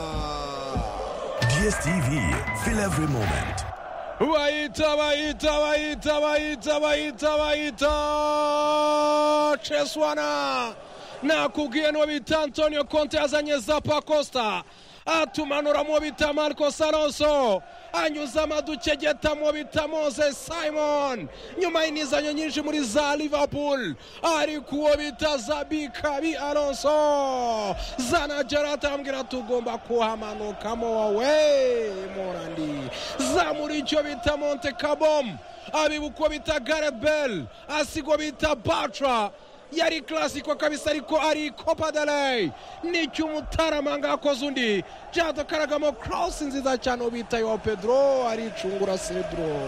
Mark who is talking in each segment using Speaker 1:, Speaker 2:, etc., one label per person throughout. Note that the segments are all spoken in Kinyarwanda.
Speaker 1: Mwanza.
Speaker 2: DSTV, feel every moment.
Speaker 1: Waita, waita, waita, waita, waita, waita, Cheswana nakubwiye n'uwo bita antonio konte yazanye zapa costa atumanura mu bita marcos alonso anyuza amadukegeta mu bita mose simon nyuma y'inizanyo nyinshi muri za liverpool ariko uwo bita zabikabi alonso zana gerard arambwira tugomba kuhamanukamo wowe murandi zamura icyo bita monte kabom abiba uko bita garebel asigo bita batra yari klasiko kabisa ariko ari copa delay nicyo umutaramanga akoze undi byatukaragamo korosi nziza cyane ubita yo pedro aricungura cedro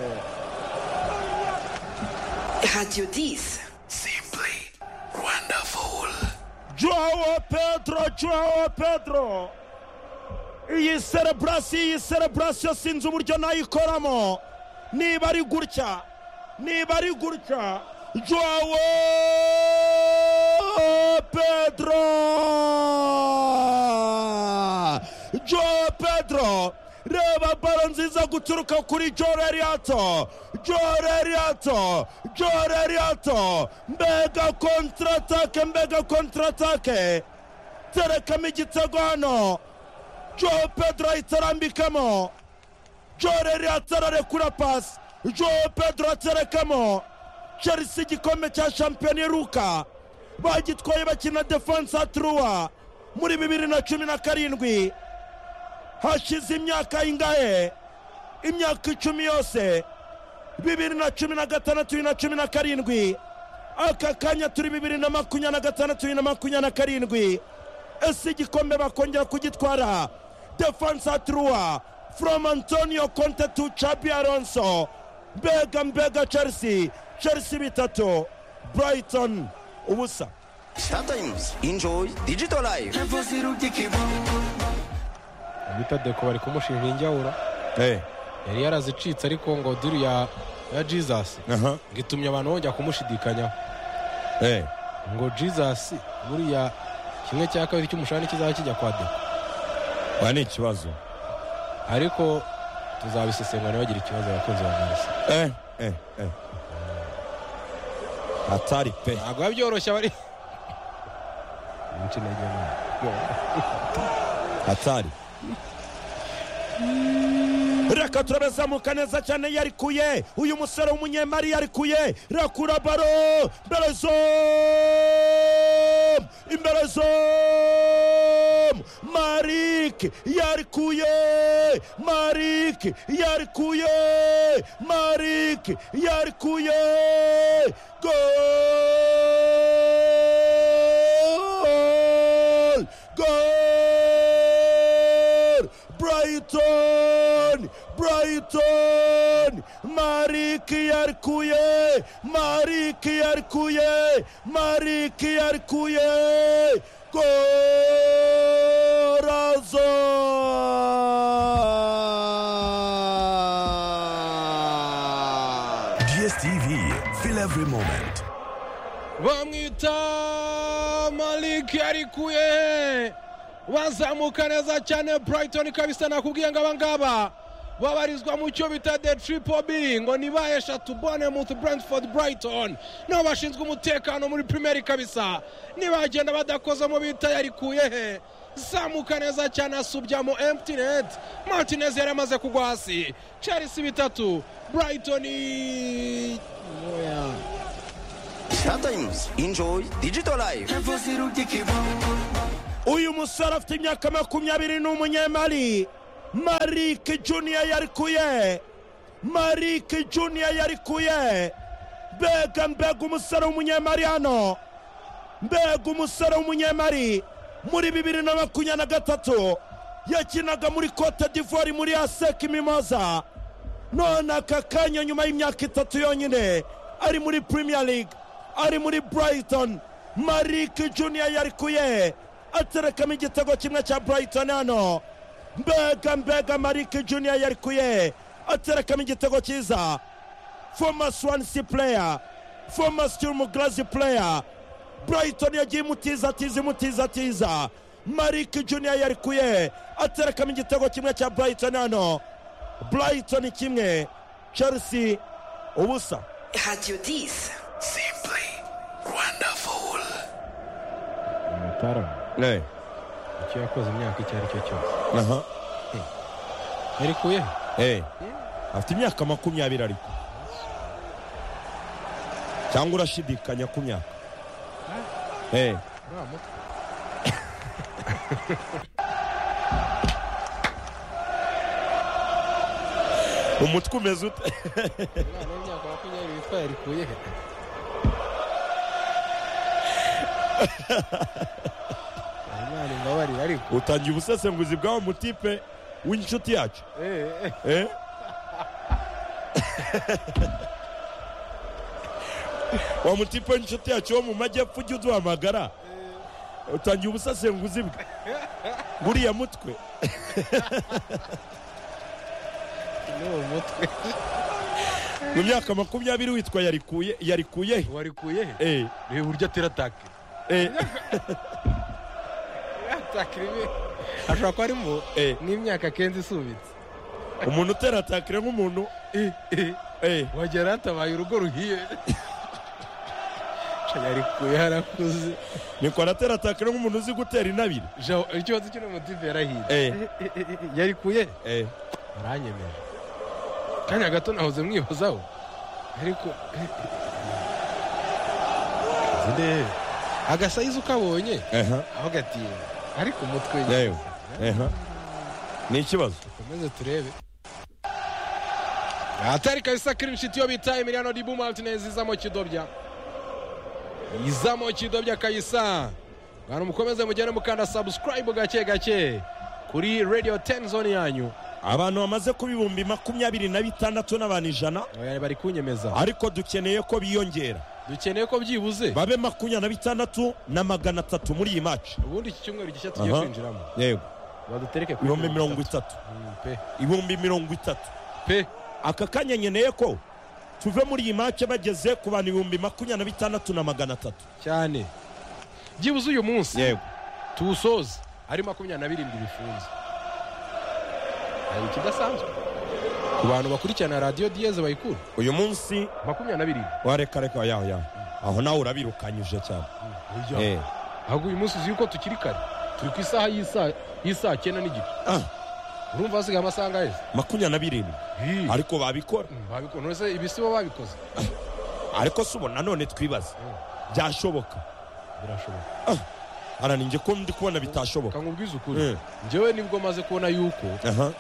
Speaker 3: Radio 10.
Speaker 2: Simply wonderful.
Speaker 4: Joao Pedro, Joao Pedro. Iyi celebrasiyo, iyi celebrasiyo sinzi uburyo nayikoramo. Niba ari gutya, niba ari gutya, Joao Pedro. Joao Pedro. Reba baro nziza guturuka kuri Joreriato. Joreriato. Joreriato. Mbega kontratake, mbega kontratake. Terekamo igitego hano. Joao Pedro ahita arambikamo. Joreriato ararekura pasi. Joao Pedro aterekamo. chelsea igikombe cya shampiyona iheruka bagitwaye bakina defansa turuwa muri bibiri na cumi na karindwi hashize imyaka ingahe imyaka icumi yose bibiri na cumi na gatandatu bibiri na cumi na karindwi aka kanya turi bibiri na makumyabiri na gatandatu bibiri na makumyabiri na karindwi ese igikombe bakongera kugitwara defansa turuwa from antonio conte to chabi alonso mbega mbega chelsea chelsea bitatu brighton ubusa
Speaker 5: Sometimes enjoy digital life.
Speaker 6: bita deko bari kumushinja injyawura yari yarazicitse ariko ngo diri ya ya jesus ngo itumye abantu bongera kumushidikanyaho ngo jesus buriya kimwe cya kabiri cy'umushahara kizaba kijya kwa deko
Speaker 4: ba ni ikibazo
Speaker 6: ariko tuzabisesengura bagira ikibazo abakunzi ba marisa
Speaker 4: Eh, eh, eh. atari pe
Speaker 6: ntabwo biba byoroshye abari Inshyi nagiye nabi.
Speaker 4: atari reka turabazamuka neza cyane yarikuye uyu musore w'umunyemari yarikuye rakura baro imbere zomu imbere zomu marike yarikuye marike yarikuye marike yarikuye gol gol Brighton! Brighton! Marik yarkuye! Marik yarkuye! Marik yarkuye! Corazon!
Speaker 2: DSTV, feel every moment.
Speaker 1: bamwita maliki arikuye bazamuka neza cyane burayitoni kabisa nakubwiye ngo abangaba babarizwa mu cyo bita de tripo b ngo niba eshatu bone mutu brentford burayitoni nibo bashinzwe umutekano muri primeri kabisa nibagenda badakozemo bita yarikuye he zamuka neza cyane asubyamo emutinet martinez yari amaze kugwa hasi chelsea bitatu burayitoni
Speaker 5: Sometimes enjoy digital life.
Speaker 4: uyu musore afite imyaka makumyabiri n'umunyemari marike juniya yarikuye marike juniya yarikuye mbega mbega umusore w'umunyemari hano mbega umusore w'umunyemari muri bibiri na makumyabiri na gatatu yakinaga muri cote d'ivoire muri aseki mimoza none aka kanya nyuma y'imyaka itatu yonyine ari muri premier league ari muri brighton marike juniya yarikuye aterekamo igitego kimwe cya brighton hano mbega mbega marike juniya yarikuye aterekamo igitego cyiza former swansea player former sturm glass player Brighton yagiye imutiza atiza imutiza atiza Marik Junior yarikuye aterekamo igitego kimwe cya Brighton hano Brighton kimwe Chelsea ubusa
Speaker 3: Radio 10.
Speaker 2: Simply wonderful.
Speaker 6: amatara
Speaker 4: Eh,
Speaker 6: icyo yakoze imyaka icyo ari cyo cyose
Speaker 4: aha
Speaker 6: yarikuye
Speaker 4: Eh, afite imyaka makumyabiri ariko cyangwa urashidikanya ku myaka Eh, umutwe umeze ute
Speaker 6: umwana w'imyaka makumyabiri witwa yarikuye imana imbabarire ariko
Speaker 4: utangiye ubusesenguzi bw'aho mutipe w'inshuti yacu
Speaker 6: Eh, eh,
Speaker 4: Eh? wa mutipe w'inshuti yacu wo mu majyepfo ujya uduhamagara utangiye ubusesenguzi bwe buriya mutwe
Speaker 6: n'uwo mutwe
Speaker 4: mu myaka makumyabiri witwa yarikuye yarikuye he?
Speaker 6: warikuye
Speaker 4: Eh,
Speaker 6: reba uburyo atera atake
Speaker 4: eh,
Speaker 6: atake rimwe ashobora kuba arimo
Speaker 4: eh.
Speaker 6: n'imyaka akenze isubitse
Speaker 4: umuntu utera atakire nk'umuntu
Speaker 6: Eh, eh.
Speaker 4: eh,
Speaker 6: wagera hatabaye urugo ruhiye yarikuye harakuze
Speaker 4: niko aratera atakire nk'umuntu uzi gutera intabire
Speaker 6: Jean- ikibazo cy'uno mutipe yarahiye
Speaker 4: Eh,
Speaker 6: yarikuye
Speaker 4: eh.
Speaker 6: baranyemeje kanya gato nahoze mwibazaho ariko zinde agasayizi ukabonye
Speaker 4: Aha,
Speaker 6: aho gatiye ariko umutwe
Speaker 4: yewe, aha. ni ikibazo
Speaker 6: komeze turebe
Speaker 1: atari kabisa cleanshit yo bita emiliano dibu martinez izamo kidobya izamo kidobya kabisa bantu mukomeze mugende mukanda subscribe gake gake kuri radio 10 zone yanyu
Speaker 4: abantu bamaze kuba ibihumbi makumyabiri na bitandatu n'abantu ijana
Speaker 1: Oya, bari kunyemeza
Speaker 4: ariko dukeneye ko biyongera
Speaker 1: dukeneye ko byibuze
Speaker 4: babe makumyabiri na bitandatu na magana atatu muri iyi maci
Speaker 1: ubundi iki cyumweru gishya tugiye
Speaker 4: Aha.
Speaker 1: kwinjiramo
Speaker 4: yego
Speaker 1: badutereke kuri
Speaker 4: ibihumbi
Speaker 1: mirongo
Speaker 4: mirongo itatu
Speaker 6: Mm, pe
Speaker 4: ibihumbi mirongo itatu
Speaker 6: pe
Speaker 4: aka kanya nkeneye ko tuve muri iyi maci bageze ku bantu ibihumbi makumyabiri na bitandatu na magana atatu
Speaker 1: cyane byibuze uyu munsi
Speaker 4: yego
Speaker 1: tuwusoze ari makumyabiri na birindwi bifunze hari ikidasanzwe ku bantu bakurikirana radiyo diyeze bayikura
Speaker 4: uyu munsi
Speaker 1: makumyabiri na birindwi
Speaker 4: wareka reka yaho yaho aho nawe urabirukanyije cyane
Speaker 1: Oya.
Speaker 4: Eh.
Speaker 1: ahubwo uyu munsi uzi yuko tukiri kare turi ku isaha y'isa- y'isaa cyenda n'igice
Speaker 4: Ah,
Speaker 1: urumva hasigaye amasaha angahe se?
Speaker 4: makumyabiri na birindwi
Speaker 1: Hi.
Speaker 4: ariko babikora
Speaker 1: Mm, babikora none se ibisibo babikoze
Speaker 4: ariko si ubu nanone twibaza byashoboka
Speaker 1: birashoboka
Speaker 4: ara ninjye ko ndi kubona bitashoboka
Speaker 1: kankubwiza
Speaker 4: Eh.
Speaker 1: ukuri njyewe nibwo maze kubona yuko
Speaker 4: aha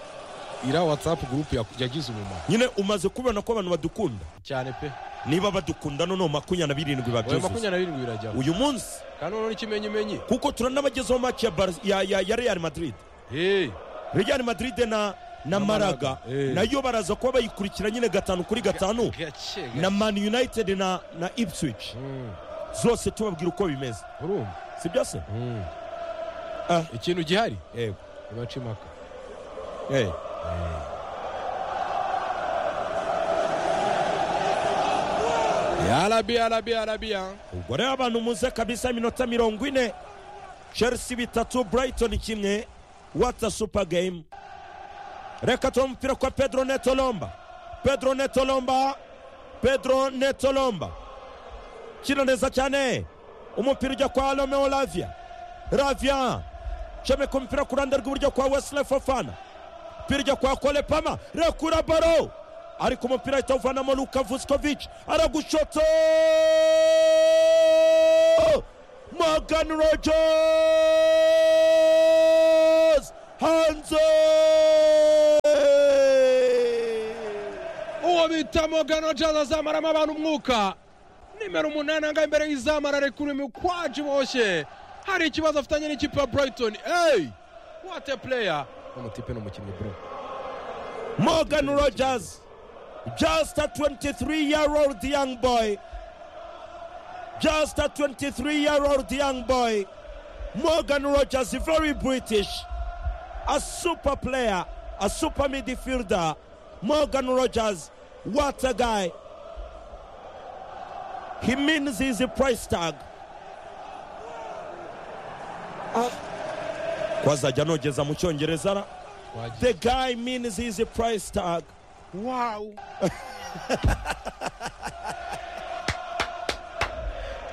Speaker 1: iriya watsapu gurupe ya- yagize umumaro
Speaker 4: nyine umaze kubona ko abantu badukunda
Speaker 1: cyane pe
Speaker 4: niba badukunda noneho makumyabiri na birindwi
Speaker 1: oya
Speaker 4: babyuzuza
Speaker 1: makumyabiri na birindwi birajyaho
Speaker 4: uyu munsi
Speaker 1: kandi noneho n'ikimenyimenyi
Speaker 4: kuko turanabagezaho maci ya, Bar- ya, ya, ya real madrid
Speaker 1: Hey.
Speaker 4: real madrid na na maraga
Speaker 1: Maraga, eh.
Speaker 4: nayo baraza kuba bayikurikira nyine gatanu kuri gatanu
Speaker 1: gake gake.
Speaker 4: na man united na na ipswich
Speaker 1: Mm.
Speaker 4: zose tubabwira uko bimeze
Speaker 1: urumva
Speaker 4: si byo se Ah.
Speaker 1: Ah, ikintu gihari
Speaker 4: yego
Speaker 6: baca impaka
Speaker 4: Eh.
Speaker 1: arabiya arabiya arabiya
Speaker 4: ubwo rero abantu muze kabisa iminota mirongo ine chelsea bitatu brighton kimwe wata super game reka tuba umupira kwa pedro netolomba pedro netolomba pedro netolomba kino neza cyane umupira ujya kwa romeo ravia ravia comeka umupira ku ruhande rw'iburyo kwa wesley fofana umupira ujya kwa kolepama rekura baro ariko umupira ahita awuvanamo luka vuskovic aragushoto morgan rogers hanze
Speaker 1: uwo bita mogano jaza azamaramo abantu umwuka nimero umunani angahe imbere y'izamara rekuru imikwaje iboshye hari ikibazo afitanye n'ikipe ya brighton hey what a player
Speaker 6: n'umutipe n'umukinnyi bro
Speaker 4: Morgan Rogers, just a 23 year old young boy. Just a 23 year old young boy. Morgan Rogers, very British. A super player, a super midfielder. Morgan Rogers, what a guy. He means he's a price tag. ko azajya anogeza mu cyongereza ra the guy means he's a price tag
Speaker 1: wow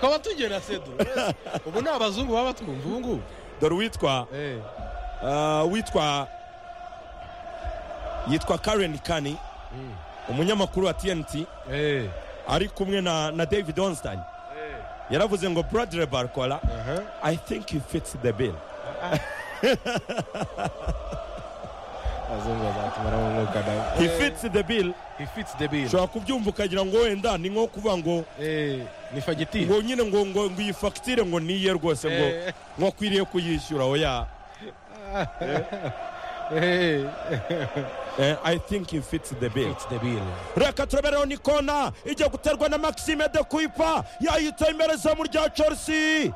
Speaker 1: twaba tugera sedu ubu ni abazungu baba batwumva ubu ngubu
Speaker 4: dore uwitwa ah, witwa yitwa karen kani umunyamakuru wa tnt ari kumwe na na david onstein yaravuze ngo bradre barcola i think he fits the bill
Speaker 6: abazungu bazatumara mu mwuka nawe
Speaker 4: he fits the bill
Speaker 6: he fits the bill
Speaker 4: ushobora kubyumva ukagira ngo wenda ni nko kuvuga ngo
Speaker 6: Eh, ni fagitire
Speaker 4: ngo nyine ngo ngo ngo iyi fagitire ngo ni iye rwose ngo
Speaker 6: Eh.
Speaker 4: ngo akwiriye kuyishyura oya
Speaker 6: Eh,
Speaker 4: Eh, i think he fits the bill
Speaker 6: it's the bill
Speaker 4: reka turabereho ni kona ijya guterwa na maxime de kuipa yahita imbere mu rya chelsea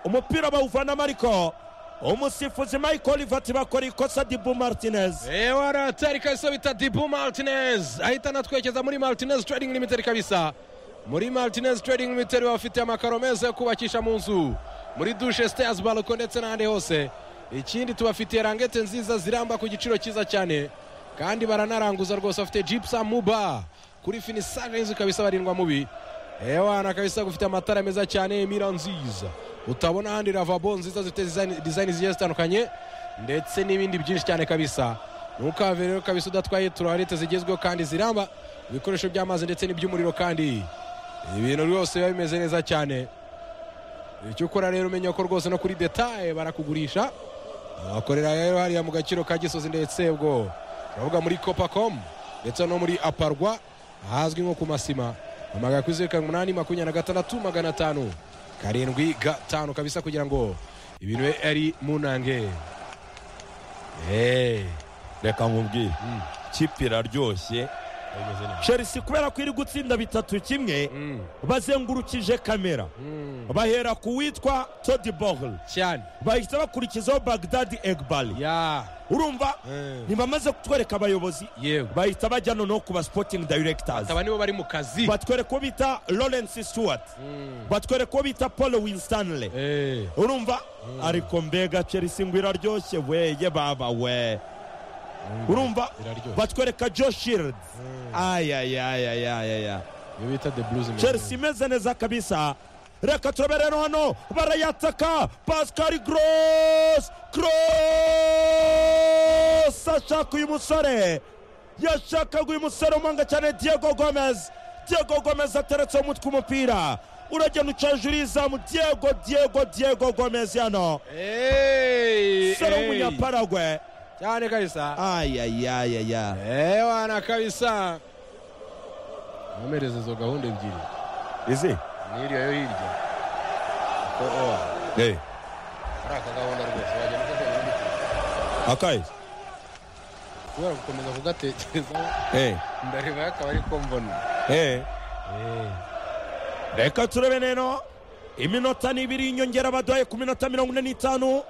Speaker 4: umupira bawuvanamo ariko umusifuzi michael ivati bakora ikosa dibu martinez
Speaker 1: ewa ratari kabisa bita dibu martinez ahita anatwekeza muri martinez trading limited kabisa muri martinez trading limited bafite amakaro meza yo kubakisha mu nzu muri dushe stairs balko ndetse n'ahandi hose ikindi tubafitiye rangete nziza ziramba ku giciro cyiza cyane kandi baranaranguza rwose bafite jipsa muba kuri finisage y'inzu kabisa barindwa mubi ewana kabisa gufite amatara meza cyane mira nziza utabona ahandi ravabo nziza zifite design- design zigiye zitandukanye ndetse n'ibindi byinshi cyane kabisa ntukave rero kabisa udatwaye tuwarete zigezweho kandi ziramba ibikoresho by'amazi ndetse n'iby'umuriro kandi ibintu byose biba bimeze neza cyane icyo ukora rero umenya ko rwose no kuri detaye barakugurisha bakorera rero hariya mu gaciro ka gisozi ndetse ubwo turavuga muri copacom ndetse no muri aparwa ahazwi nko ku masima amagana kuri zeru karindwi umunani makumyabiri na gatandatu magana atanu karindwi gatanu kabisa kugira ngo ibintu bibe ari munange eee
Speaker 4: reka nkubwire ikipe iraryoshye
Speaker 6: bimeze neza
Speaker 4: chelsea kubera ko iri gutsinda bitatu kimwe bazengurukije kamera bahera ku witwa todi bogle
Speaker 1: cyane
Speaker 4: bahita bakurikizaho bagdadi egbali
Speaker 1: ya
Speaker 4: urumva
Speaker 6: Eh.
Speaker 4: ntibamaze kutwereka abayobozi
Speaker 6: Yego.
Speaker 4: bahita bajya noneho ku ba sporting directors
Speaker 1: aba nibo bari mu kazi
Speaker 4: batwereka uwo bita lawrence stewart batwereka uwo bita paul winstanley
Speaker 6: Eh,
Speaker 4: urumva ariko mbega chelsea ngo iraryoshye weye baba we urumva
Speaker 6: iraryoshye.
Speaker 4: batwereka joe shields ayayayayayaya
Speaker 6: iyo bita the blues in-
Speaker 4: chelsea imeze neza kabisa reka turabe rero hano barayataka pascal gross gross ashaka uyu musore yashakaga uyu musore umanga cyane diego gomez diego gomez ateretse umutwe umupira uragenda ucaje urizamu diego diego diego gomez yano
Speaker 1: Hey,
Speaker 4: sore
Speaker 1: hey.
Speaker 4: w'umunyaparagwe
Speaker 1: cyane kabisa
Speaker 4: ayayayaya
Speaker 1: ewana kabisa bamereze izo gahunda ebyiri
Speaker 4: izi
Speaker 6: n'iriya yo hirya Ko, oh, ari aka gahunda rwose wajya muka
Speaker 4: akaye
Speaker 6: kubera gukomeza kugatekerezaho ndareba akaba ari ko mbona
Speaker 4: reka turebe rero iminota n'ibiri inyongera baduhaye ku minota mirongo ine n'itanu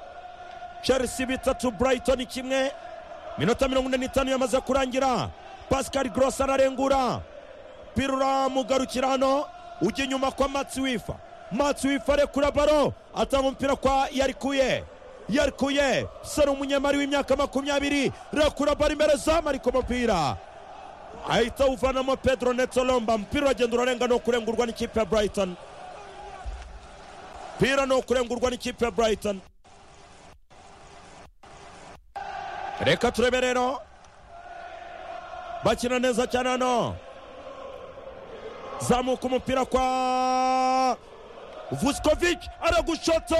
Speaker 4: chelsea bitatu brighton kimwe minota mirongo ine n'itanu yamaze kurangira pascal gross ararengura umupira uramugarukira hano ujya inyuma kwa matsi wifa matsi wifa arekura baro atanga umupira kwa yarikuye yarikuye sara umunyamari w'imyaka makumyabiri rakura baro imbere zamu ariko umupira ahita awuvanamo pedro netolomba umupira uragenda urarenga ni ukurengurwa n'ikipe ya brighton umupira ni ukurengurwa n'ikipe ya brighton reka turebe rero bakina neza cyane hano zamuka umupira kwa vuskovic aragushota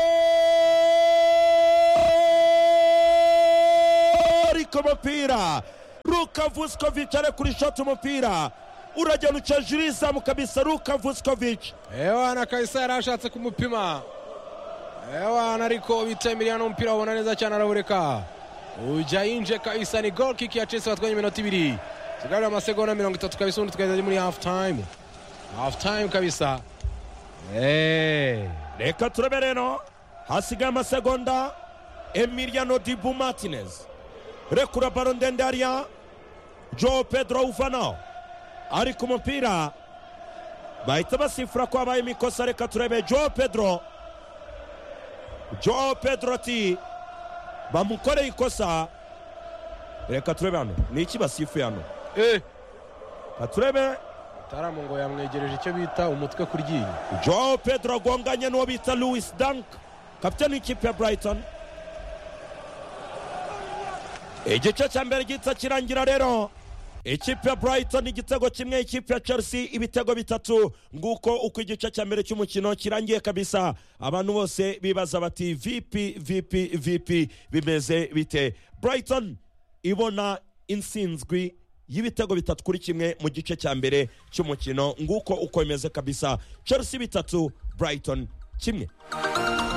Speaker 4: ariko umupira ruka vuskovic arekurishote umupira uragenda ucaje urizamu kabisa ruka vuskovic
Speaker 1: ewana kabisa yari ashatse kumupima ewana ariko bitemiriya n'umupira wabona neza cyane arawureka ujya yinje kabisa ni gol kick ya chelsea batwanye iminota ibiri tugarura amasegonda mirongo itatu kabisa ubundi tukageza muri half time half time kabisa Eh,
Speaker 4: reka turebe rero hasigaye amasegonda emiliano dibu martinez rekura baro ndende hariya joe pedro uvanaho ariko umupira bahita basifura ko habaye imikosa reka turebe joe pedro joe pedro ati bamukoreye ikosa reka turebe hano ni iki basifuye hano katurebe
Speaker 6: taramu ngo yamwegereje icyo bita umutwe ku ryinyo
Speaker 4: joe pedro agonganye n'uwo bita louis dank kapitani w'ikipe ya brighton igice cya mbere gihita kirangira rero ikipe ya brighton igitego kimwe ikipe ya chelsea ibitego bitatu nguko uko igice cya mbere cy'umukino kirangiye kabisa abantu bose bibaza bati vipi vipi vipi bimeze bite brighton ibona insinzwi y'ibitego bitatu kuri kimwe mu gice cya mbere cy'umukino nguko uko bimeze kabisa chelsea bitatu brighton kimwe